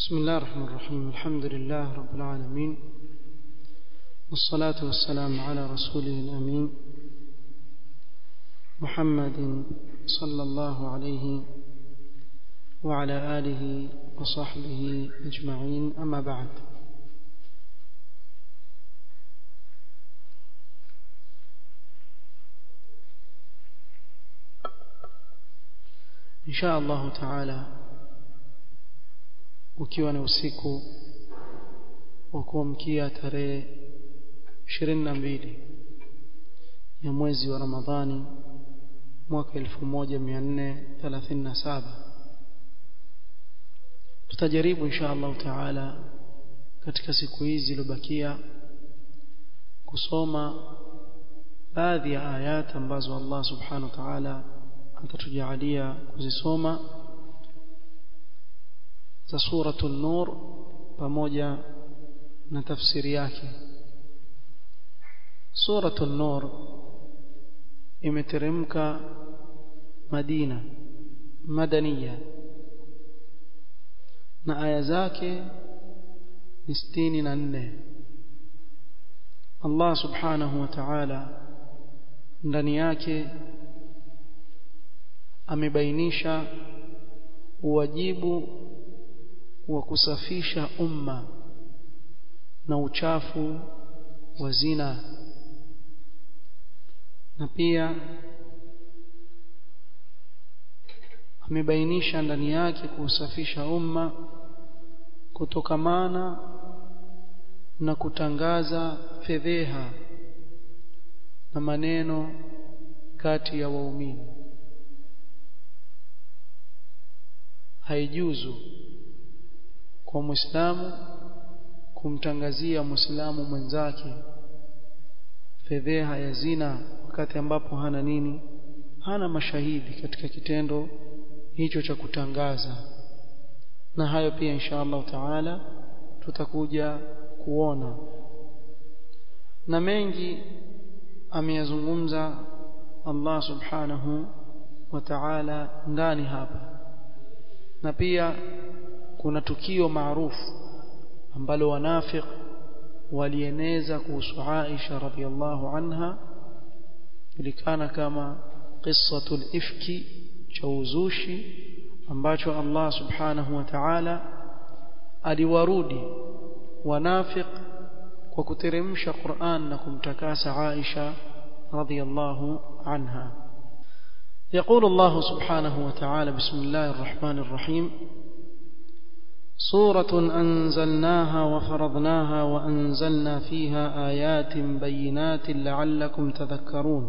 بسم الله الرحمن الرحيم الحمد لله رب العالمين والصلاة والسلام على رسوله الأمين محمد صلى الله عليه وعلى آله وصحبه أجمعين أما بعد إن شاء الله تعالى ukiwa na usiku wa kuamkia tarehe ishirini na mbili ya mwezi wa Ramadhani mwaka elfu moja mia nne thelathini na saba tutajaribu insha allahu taala katika siku hizi zilizobakia kusoma baadhi ya ayat ambazo Allah subhanahu wa ta'ala atatujalia kuzisoma za suratul nur pamoja na tafsiri yake suratul nur imeteremka Madina madaniya na aya zake ni sitini na nne Allah subhanahu wa ta'ala ndani yake amebainisha uwajibu wa kusafisha umma na uchafu wa zina na pia amebainisha ndani yake kusafisha umma kutokamana na kutangaza fedheha na maneno kati ya waumini haijuzu kwa muislamu kumtangazia muislamu mwenzake fedheha ya zina wakati ambapo hana nini hana mashahidi katika kitendo hicho cha kutangaza na hayo pia insha Allah taala tutakuja kuona na mengi ameyazungumza Allah subhanahu wa ta'ala ndani hapa na pia kuna tukio maarufu ambalo wanafiq walieneza kuhusu Aisha radhiallahu anha ilikana kama qissatul ifki cha uzushi ambacho Allah subhanahu wa ta'ala aliwarudi wanafiq kwa kuteremsha Qur'an na kumtakasa Aisha radhiallahu anha يقول الله سبحانه وتعالى بسم الله الرحمن الرحيم سورة أنزلناها وفرضناها وأنزلنا فيها آيات بينات لعلكم تذكرون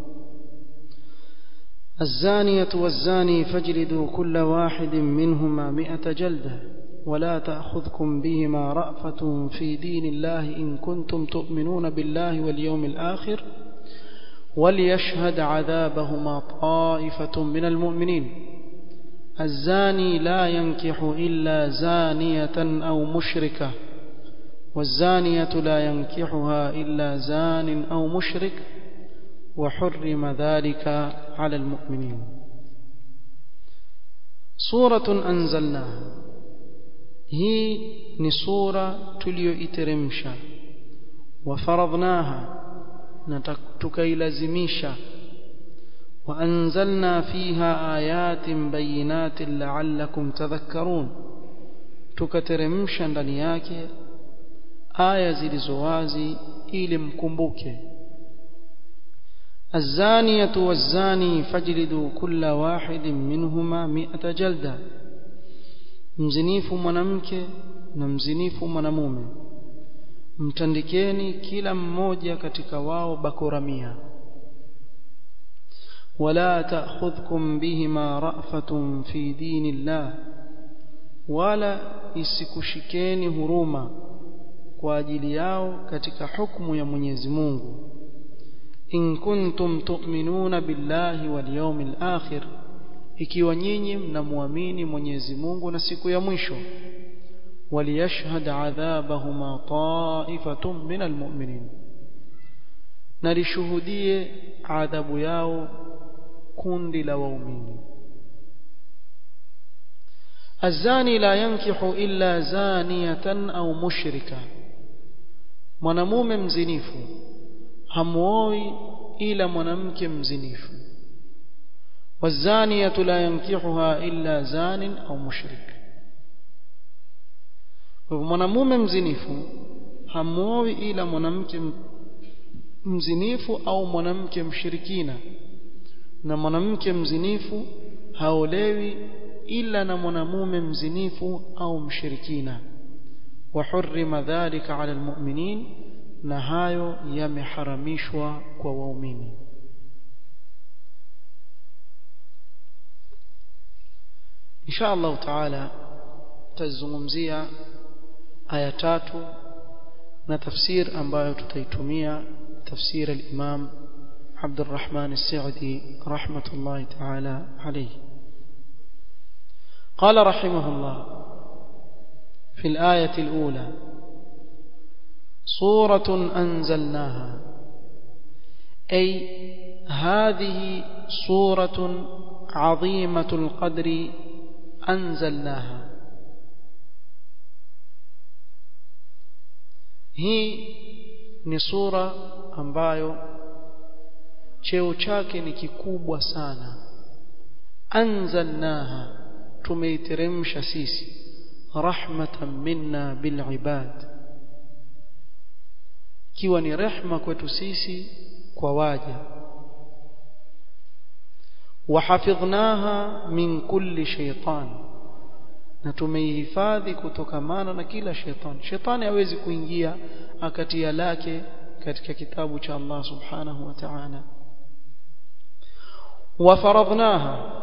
الزانية والزاني فاجلدوا كل واحد منهما مئة جلدة ولا تأخذكم بهما رأفة في دين الله إن كنتم تؤمنون بالله واليوم الآخر وليشهد عذابهما طائفة من المؤمنين الزاني لا ينكح إلا زانية أو مشركة والزانية لا ينكحها إلا زان أو مشرك وحرم ذلك على المؤمنين سورة أنزلناها هي نصورة تليو إترمشا وفرضناها نتكيلزميشا وأنزلنا فيها آيات بينات لعلكم تذكرون tukateremsha ndani yake aya zilizo wazi ili mkumbuke الزانية والزاني فاجلدوا كل واحد منهما مئة جلدة mzinifu mwanamke na mzinifu mwanamume mtandikeni kila mmoja katika wao bakora mia ولا تأخذكم بهما رأفة في دين الله ولا isikushikeni huruma kwa ajili yao katika hukumu ya Mwenyezi Mungu in kuntum tu'minuna billahi wal yawmil akhir ikiwa nyinyi mnamuamini Mwenyezi Mungu na siku ya mwisho waliyashhad adhabahuma ta'ifatun minal mu'minin na lishuhudie adhabu yao kundi la waumini الزاني لا ينكح إلا زانية أو مشركة mwanamume mzinifu hamuoi ila mwanamke mzinifu والزانية لا ينكحها إلا زان أو مشرك mwanamume mzinifu hamuoi ila mwanamke mzinifu au mwanamke mshirikina na mwanamke mzinifu haolewi ila na mwanamume mzinifu au mshirikina وحرم ذلك على المؤمنين na hayo yameharamishwa kwa waumini insha Allah taala tutazungumzia aya tatu na tafsir ambayo tutaitumia tafsir al-Imam عبد الرحمن السعدي رحمة الله تعالى عليه قال رحمه الله في الآية الأولى صورة أنزلناها أي هذه صورة عظيمة القدر أنزلناها هي ni sura ambayo cheo chake ni kikubwa sana anzalnaha tumeiteremsha sisi rahmatan minna bil ibad kiwa ni rehma kwetu sisi kwa waja wahafidhnaha min kulli shaytan na tumeihifadhi kutokamana na kila shetani shetani hawezi kuingia akatia lake katika kitabu cha Allah subhanahu wa ta'ala وفرضناها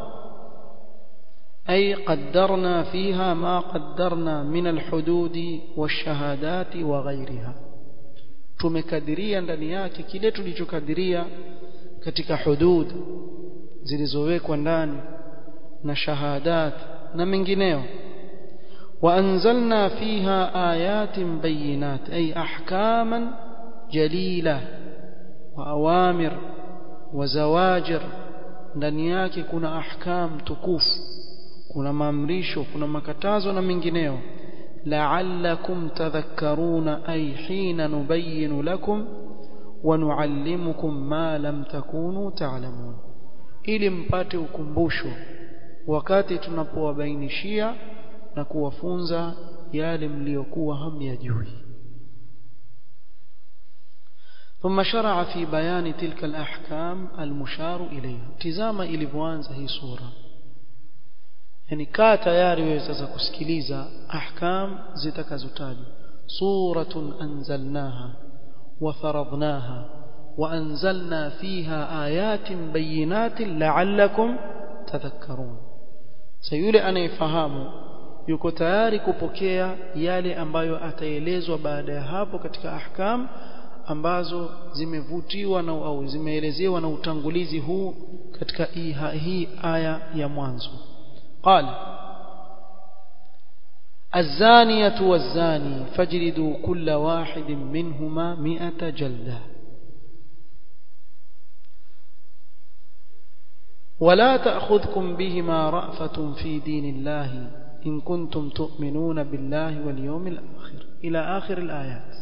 أي قدرنا فيها ما قدرنا من الحدود والشهادات وغيرها tumekadiria ndani yake kile tulichokadiria katika hudud zilizowekwa ndani na shahadat na mengineo وأنزلنا فيها آيات بينات أي أحكاما جليلة وأوامر وزواجر ndani yake kuna ahkam tukufu kuna maamrisho kuna makatazo na mengineo la'allakum tadhakkaruna ay hina nubayyinu lakum wa nuallimukum ma lam takunu ta'lamun ili mpate ukumbusho wakati tunapowabainishia na kuwafunza yale mliokuwa hamyajui ثم شرع في بيان تلك الأحكام المشار إليها تزama ilivyoanza hii sura yani kaa tayari wewe sasa kusikiliza ahkam zitakazotajwa suratun anzalnaha wa faradnaha wa anzalna fiha ayatin bayinatin la'allakum tadhakkarun sayule anayefahamu yuko tayari kupokea yale ambayo ataelezwa baada ya hapo katika ahkam ambazo zimevutiwa na au zimeelezewa na utangulizi huu katika hii aya ya mwanzo qala الزانية والزاني فاجلدوا كل واحد منهما مئة جلدة ولا تأخذكم بهما رأفة في دين الله إن كنتم تؤمنون بالله واليوم الآخر إلى آخر الآيات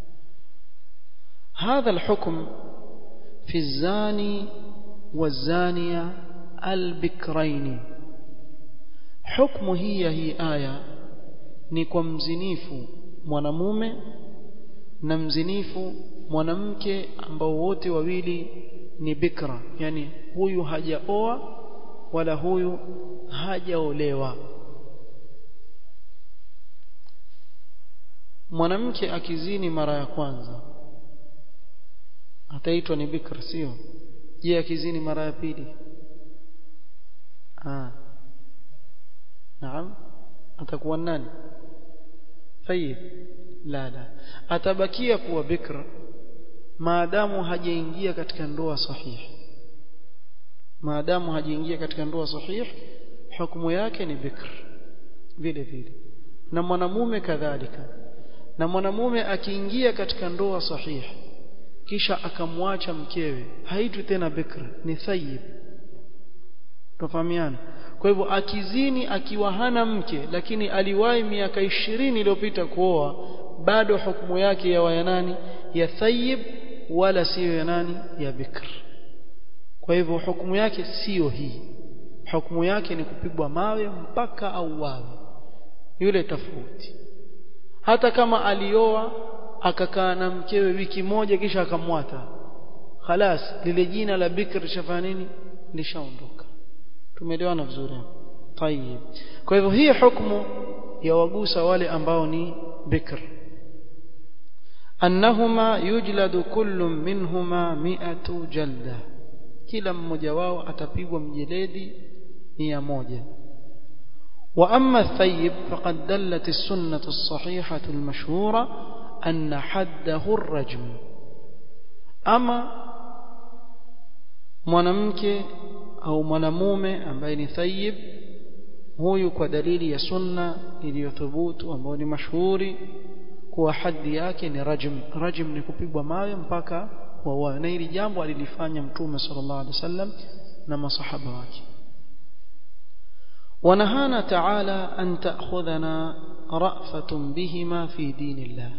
هذا الحكم في الزاني والزانية البكرين حكم هي هي آية ni kwa mzinifu mwanamume na mzinifu mwanamke ambao wote wawili ni bikra yani huyu hajaoa wala huyu hajaolewa mwanamke akizini mara ya kwanza ataitwa ni bikra sio je akizini mara ya pili ah naam atakuwa nani tayib la la atabakia kuwa bikra maadamu hajaingia katika ndoa sahihi maadamu hajaingia katika ndoa sahihi hukumu yake ni bikr vile vile na mwanamume kadhalika na mwanamume akiingia katika ndoa sahihi kisha akamwacha mkewe haitwi tena bikra ni thayyib tufahamiana kwa hivyo akizini akiwa hana mke lakini aliwahi miaka ishirini iliyopita kuoa bado hukumu yake ya ya nani ya thayib wala siyo ya nani ya bikr kwa hivyo hukumu yake siyo hii hukumu yake ni kupigwa mawe mpaka auawe yule tofauti hata kama alioa akakaa na mkewe wiki moja kisha akamwata khalas lile jina la bikr lishafanya nini lishaondoka tumeelewana vizuri tayib kwa hivyo hii hukumu ya wagusa wale ambao ni bikr annahuma yujladu kullu minhuma mi'atu jalda kila mmoja wao atapigwa mjeledi mia moja وأما الثيب فقد دلت السنة الصحيحة المشهورة أن حده الرجم أما mwanamke au mwanamume ambaye ni thayib huyu kwa dalili ya sunna iliyothubutu ambayo ni mashuhuri kuwa haddi yake ni rajm rajm ni kupigwa mawe mpaka wauawe na hili jambo alilifanya mtume sallallahu alaihi wasallam na masahaba wake ونهانا تعالى أن تأخذنا رأفة بهما في دين الله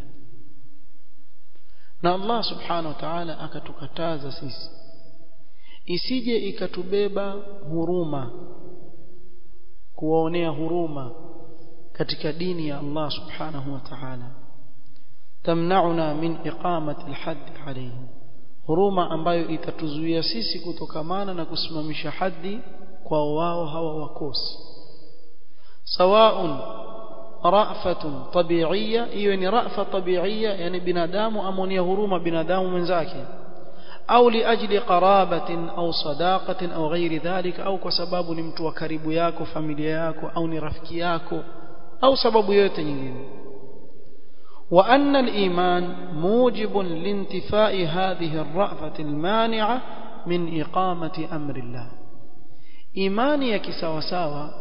na Allah subhanahu wa ta'ala akatukataza sisi isije ikatubeba huruma kuwaonea huruma katika dini ya Allah subhanahu wa ta'ala tamnauna min iqamati alhadd alayhim huruma ambayo itatuzuia sisi kutokamana na kusimamisha haddi kwa wao hawa wakosi sawaun rafatun tabi'iyya hiyo ni rafa tabi'iyya yani binadamu amonia huruma binadamu mwenzake au liajli qarabatin au sadaqatin au ghairi dhalika au kwa sababu ni mtu wa karibu yako familia yako au ni rafiki yako au sababu yote nyingine وأن الإيمان موجب لانتفاء هذه الرأفة المانعة من إقامة أمر الله imani ya kisawasawa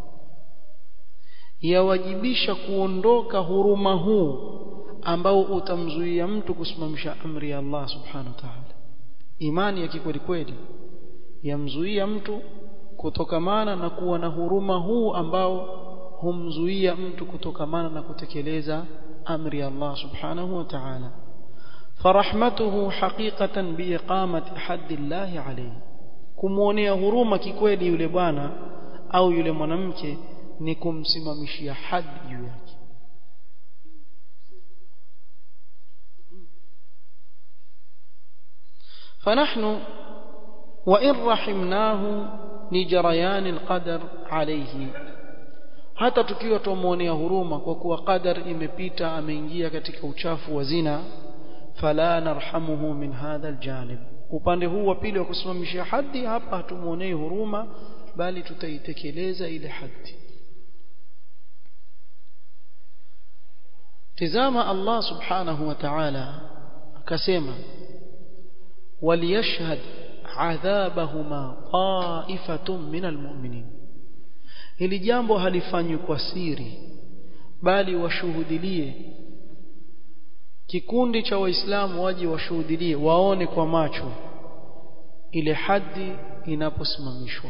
yawajibisha kuondoka huruma huu ambao utamzuia mtu kusimamisha amri ya Allah subhanahu wa ta'ala imani ya kikweli kweli yamzuia mtu kutokamana na kuwa na huruma huu ambao humzuia mtu kutokamana na kutekeleza amri ya Allah subhanahu wa ta'ala فرحمته حقيقة بإقامة حد الله عليه kumwonea huruma kikweli yule bwana au yule mwanamke ni kumsimamishia hadi juu yake فنحن وإن رحمناه لجريان القدر عليه hata tukiwa tumuonea huruma kwa kuwa qadar imepita ameingia katika uchafu wa zina fala narhamuhu min hadha aljanib upande huu wa pili wa kusimamisha haddi hapa hatumuonei huruma bali tutaitekeleza ile haddi tizama Allah subhanahu wa ta'ala akasema waliyashhad adhabahuma ta'ifatun min almu'minin hili jambo halifanywi kwa siri bali washuhudilie kikundi cha waislamu waje washuhudilie waone kwa macho ile haddi inaposimamishwa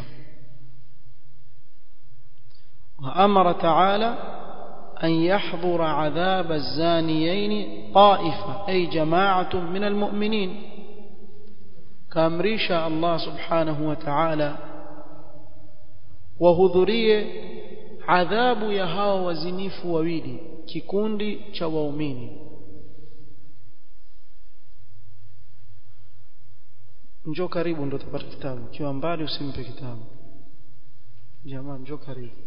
وأمر تعالى أن يحضر عذاب الزانيين طائفة أي جماعة من المؤمنين كامريش الله سبحانه وتعالى وهذريه عذاب يهاو وزنيف وويلي كikundi cha waumini njoo karibu ndo utapata kitabu kiwa mbali usimpe kitabu jamaa njoo karibu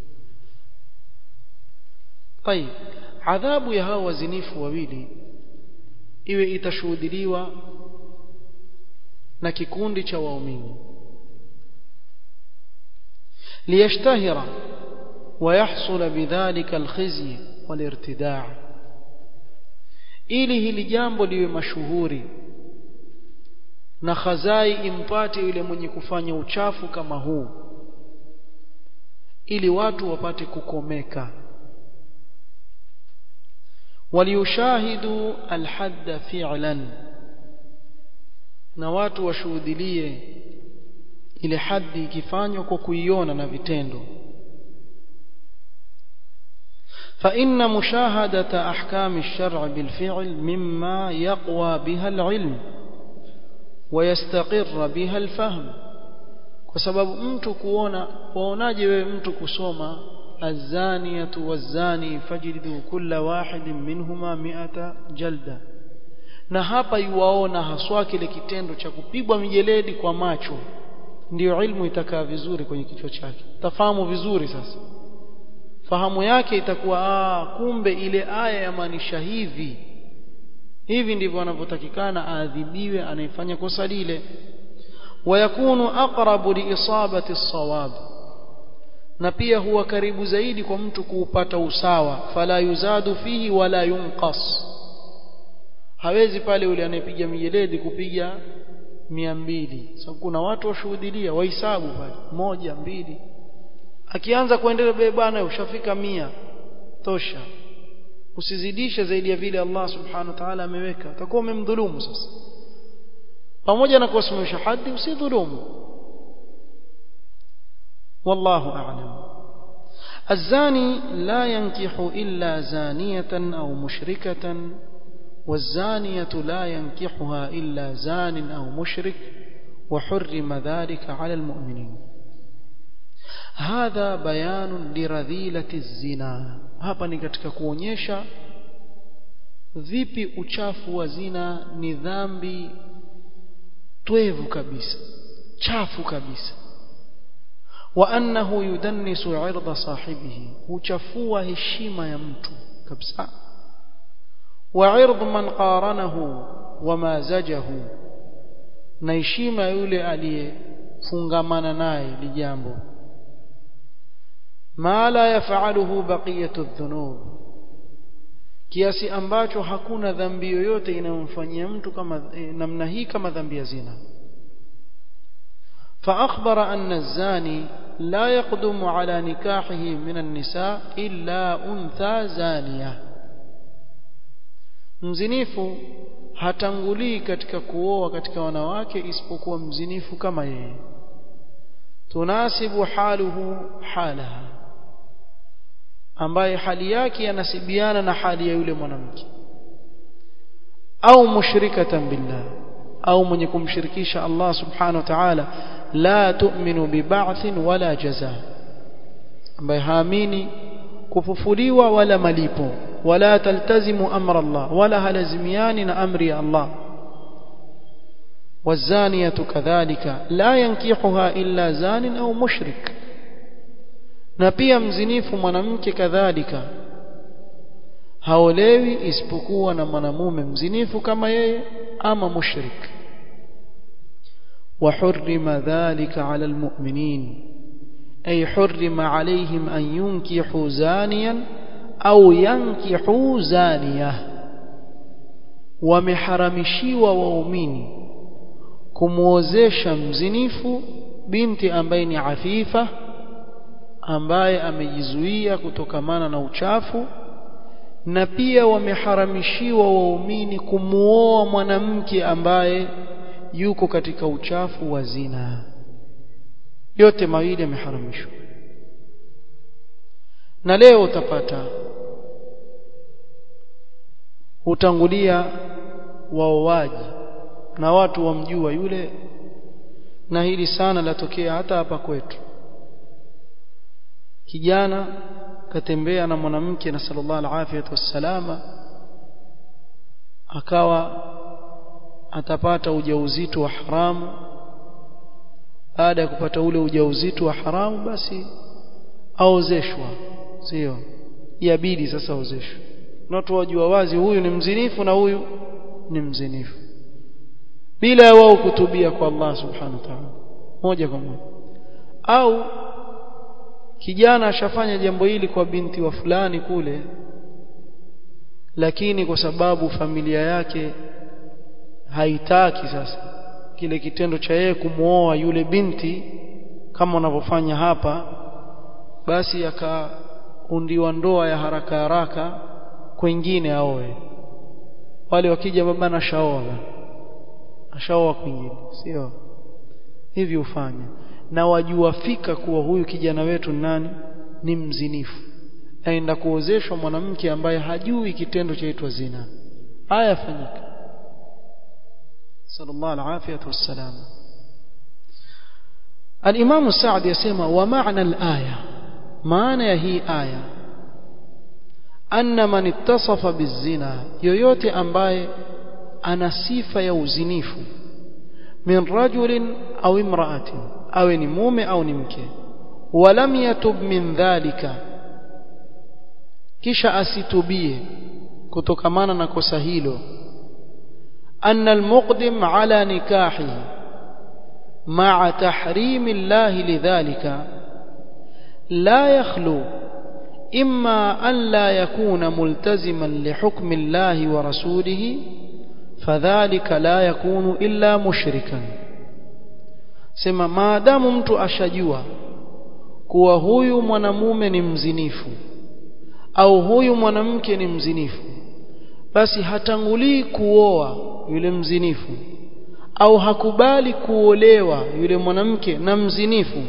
طيب adhabu ya hao wazinifu wawili iwe itashuhudiliwa na kikundi cha waumini liyashtahira ويحصل بذلك الخزي والارتداع ili hili jambo liwe mashuhuri na khazai impate yule mwenye kufanya uchafu kama huu ili watu wapate kukomeka waliyushahidu alhadda fi'lan na watu washuhudilie ile haddi ikifanywa kwa kuiona na vitendo فإن مشاهدة أحكام الشرع بالفعل مما يقوى بها العلم ويستقر بها الفهم وسبب mtu kuona waonaje wewe mtu kusoma الزانية والزاني فجلدوا كل واحد منهما مئة جلدة na hapa yuwaona haswa kile kitendo cha kupigwa mijeledi kwa macho ndiyo ilmu itakaa vizuri kwenye kichwa chake tafahamu vizuri sasa fahamu yake itakuwa aa, kumbe ile aya yamaanisha hivi hivi ndivyo anavyotakikana aadhibiwe anayefanya kosa lile wayakunu aqrabu liisabati as-sawab na pia huwa karibu zaidi kwa mtu kuupata usawa fala yuzadu fihi wala yunqas hawezi pale yule anayepiga mijeledi kupiga mia mbili sababu kuna watu washuhudilia wahesabu pale moja mbili akianza kuendelea be bwana ushafika mia tosha usizidishe zaidi ya vile Allah subhanahu wa ta'ala ameweka utakuwa umemdhulumu sasa pamoja na kuwasimamisha hadi usidhulumu wallahu a'lam الزاني لا ينكح إلا زانية أو مشركة والزانية لا ينكحها إلا زان أو مشرك وحرم ذلك على المؤمنين هذا بيان لرذيلة الزنا hapa ni katika kuonyesha vipi uchafu wa zina ni dhambi twevu kabisa chafu kabisa wa annahu yudannisu irda sahibihi huchafua heshima ya mtu kabisa wa ird man qaranahu wa mazajahu na heshima yule aliyefungamana naye ni jambo ma la yafaluhu baqiyatu dhunub kiasi ambacho hakuna dhambi yoyote inayomfanyia mtu kama namna hii kama dhambi ya zina فأخبر أن الزاني لا يقدم على نكاحه من النساء إلا أنثى زانية mzinifu hatangulii katika kuoa katika wanawake isipokuwa mzinifu kama yeye tunasibu haluhu halaha ambaye hali yake yanasibiana na hali ya yule mwanamke au mushrikatan billah au mwenye kumshirikisha Allah subhanahu wa ta'ala la tu'minu biba'thin wala jaza ambaye haamini kufufuliwa wala malipo wala taltazimu amra Allah wala halazimiani na amri ya Allah والزانية كذلك لا ينكحها إلا زان أو مشرك na pia mzinifu mwanamke kadhalika haolewi isipokuwa na mwanamume mzinifu kama yeye ama mushrik وحرم ذلك على المؤمنين أي حرم عليهم أن ينكحوا زانيا أو ينكحوا زانية ومحرمشيوا waumini kumwozesha mzinifu binti ambaye ni afifa ambaye amejizuia kutokamana na uchafu na pia wameharamishiwa waumini kumuoa mwanamke ambaye yuko katika uchafu wa zina yote mawili yameharamishwa na leo utapata hutangulia waoaji na watu wamjua yule na hili sana latokea hata hapa kwetu kijana katembea na mwanamke na sallallahu alaihi wasallama akawa atapata ujauzito wa haramu baada ya kupata ule ujauzito wa haramu basi aozeshwa sio yabidi sasa aozeshwe na watu wajua wazi huyu ni mzinifu na huyu ni mzinifu bila ya wao kutubia kwa Allah subhanahu wa ta'ala moja kwa moja au kijana ashafanya jambo hili kwa binti wa fulani kule lakini kwa sababu familia yake haitaki sasa kile kitendo cha yeye kumwoa yule binti kama wanavyofanya hapa basi akaundiwa ndoa ya haraka haraka kwingine aoe wale wakija baba na shaoa ashaoa kwingine sio hivi ufanye na wajua fika kuwa huyu kijana wetu nani ni mzinifu aenda kuozeshwa mwanamke ambaye hajui kitendo chaitwa zina haya yafanyika sallallahu alafiyatu wassalam الإمام السعد يسمى ومعنى الآية معنى هي آية أن من اتصف بالزنا يويوتي أمباي أنا صفة يوزنيف من رجل أو امرأة أو نموم أو نمكي ولم يتب من ذلك kisha asitubie kutokamana na kosa hilo anna almuqdim ala nikahihi مع تحريم الله لذلك لا يخلو إما أن لا يكون ملتزما لحكم الله ورسوله فذلك لا يكون إلا مشركا sema maadamu mtu ashajua kuwa huyu mwanamume ni mzinifu au huyu mwanamke ni mzinifu basi hatangulii kuoa yule mzinifu au hakubali kuolewa yule mwanamke na mzinifu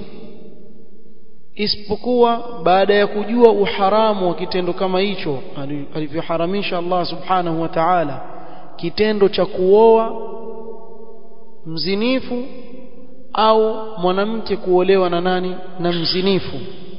isipokuwa baada ya kujua uharamu wa kitendo kama hicho alivyoharamisha Allah subhanahu wa ta'ala kitendo cha kuoa mzinifu au mwanamke kuolewa na nani na mzinifu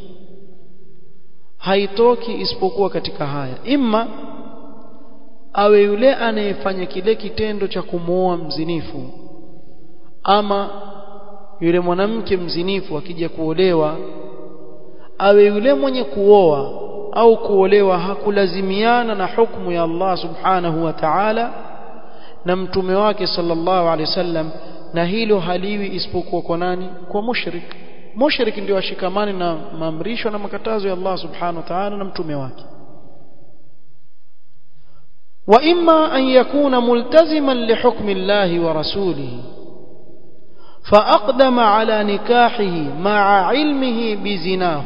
haitoki isipokuwa katika haya imma awe yule anayefanya kile kitendo cha kumwoa mzinifu ama yule mwanamke mzinifu akija kuolewa awe yule mwenye kuoa au kuolewa hakulazimiana na hukumu ya Allah subhanahu wa ta'ala na mtume wake sallallahu alaihi wasallam na hilo haliwi isipokuwa kwa nani kwa mushrik mushrik ndio ashikamani na maamrisho na makatazo ya Allah subhanahu wa ta'ala na mtume wake وإما أن يكون ملتزما لحكم الله ورسوله فأقدم على نكاحه مع علمه بزناه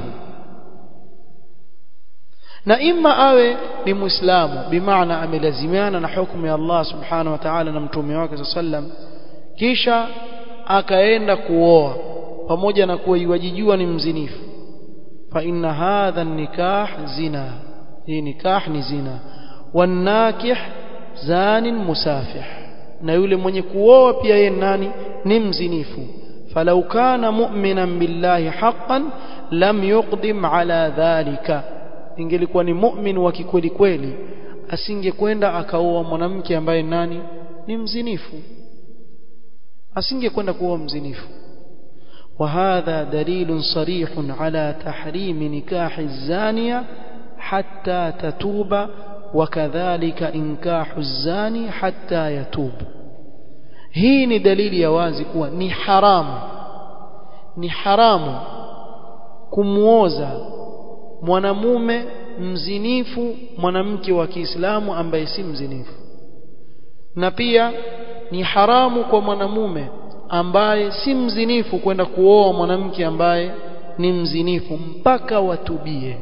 na imma awe ni muislamu bimaana amelazimiana na hukumu ya Allah subhanahu wa ta'ala na mtume wake sallam kisha akaenda kuoa pamoja na kuwa yuwajijua ni mzinifu fa inna hadha nikah zina hii nikah ni zina wanakih zanin musafih na yule mwenye kuoa pia yeye nani ni mzinifu falau kana mu'minan billahi haqqan lam yuqdim ala dhalika ingelikuwa ni mu'min wa kikweli kweli asingekwenda akaoa mwanamke ambaye nani ni mzinifu asingekwenda kuoa mzinifu وهذا دليل صريح على تحريم نكاح الزانية حتى تتوب وكذلك إنكاح الزاني حتى يتوب hii ni dalili ya wazi kuwa ni haramu ni haramu kumwoza mwanamume mzinifu mwanamke wa Kiislamu ambaye si mzinifu na pia ni haramu kwa mwanamume ambaye si mzinifu kwenda kuoa mwanamke ambaye ni mzinifu mpaka watubie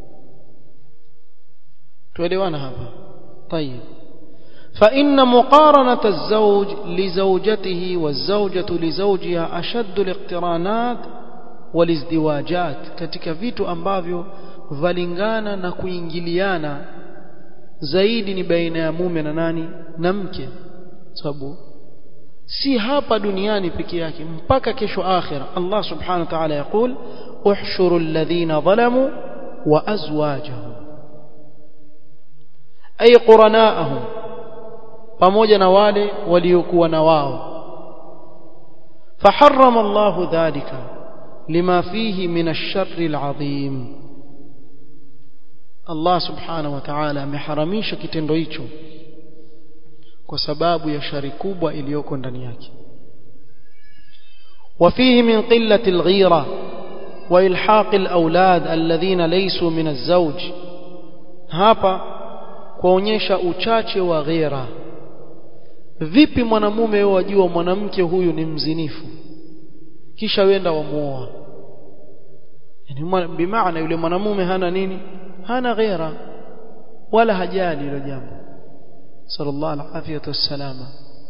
tuelewana hapa طيب فإن مقارنة الزوج لزوجته والزوجة لزوجها أشد الاقترانات والازدواجات katika vitu ambavyo valingana na kuingiliana zaidi ni baina ya mume na nani na mke sababu si hapa duniani peke yake mpaka kesho akhira Allah subhanahu wa ta'ala yakul uhshuru alladhina zalamu wa azwajahum ay quranaahum pamoja na wale waliokuwa na wao faharrama Allah dhalika lima fihi min ash-sharri al-azim Allah subhanahu wa ta'ala ameharamisha kitendo hicho kwa sababu ya shari kubwa iliyoko ndani yake وفيه من قلة الغيرة وإلحاق الأولاد الذين ليسوا من الزوج hapa kuonyesha uchache wa ghira vipi mwanamume wewe wajua mwanamke huyu ni mzinifu kisha wenda wamuoa yani bimaana yule mwanamume hana nini hana ghira wala hajali hilo jambo sallallahu alaihi wasallama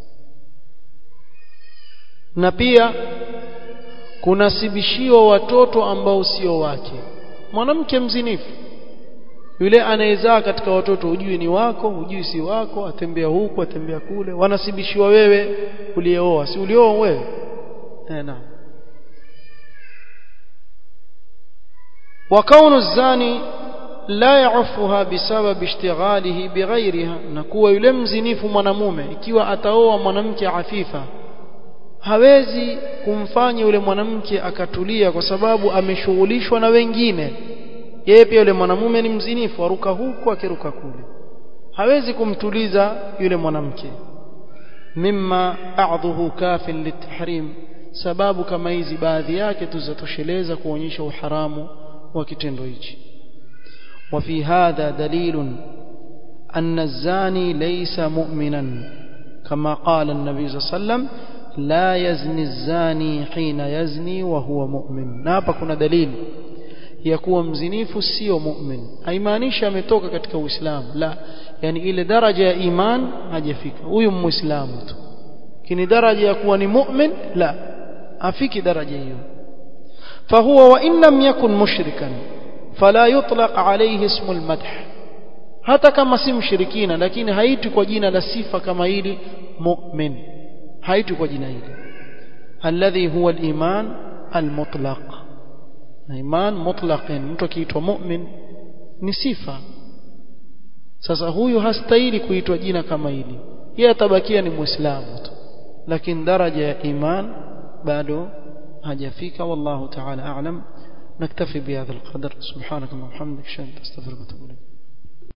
na pia kunasibishiwa watoto ambao sio wake mwanamke mzinifu yule anayezaa katika watoto hujui ni wako hujui si wako atembea huku atembea kule wanasibishiwa wewe ulieoa si ulioa wewe eh naam وكون الزاني لا يعفها بسبب اشتغاله بغيرها نكوا yule mzinifu mwanamume ikiwa ataoa mwanamke afifa hawezi kumfanya yule mwanamke akatulia kwa sababu ameshughulishwa na wengine yeye pia yule mwanamume ni mzinifu aruka huku akiruka kule hawezi kumtuliza yule mwanamke mimma a'dhuhu kafin litahrim sababu kama hizi baadhi yake tuzatosheleza kuonyesha uharamu wa kitendo hichi وفي هذا دليل أن الزاني ليس مؤمنا كما قال النبي صلى الله عليه وسلم لا يزني الزاني حين يزني وهو مؤمن نابا كنا دليل يكون mzinifu sio mu'min haimaanishi ametoka katika uislamu la yani ile daraja ya iman hajafika huyu muislamu tu kini daraja ya kuwa ni mu'min la afiki daraja hiyo فهو وإن لم يكن مشركا فلا يطلق عليه اسم المدح hata kama si mshirikina lakini haiti kwa jina la sifa kama hili mu'min haiti kwa jina hili alladhi huwa al-iman al-mutlaq iman mutlaq mtu akiitwa mu'min ni sifa sasa huyu hastahili kuitwa jina kama hili yeye atabakia ni muislamu tu lakini daraja ya iman bado hajafika wallahu ta'ala a'lam نكتفي بهذا القدر سبحانك اللهم وبحمدك اشهد ان لا اله الا انت استغفرك واتوب اليك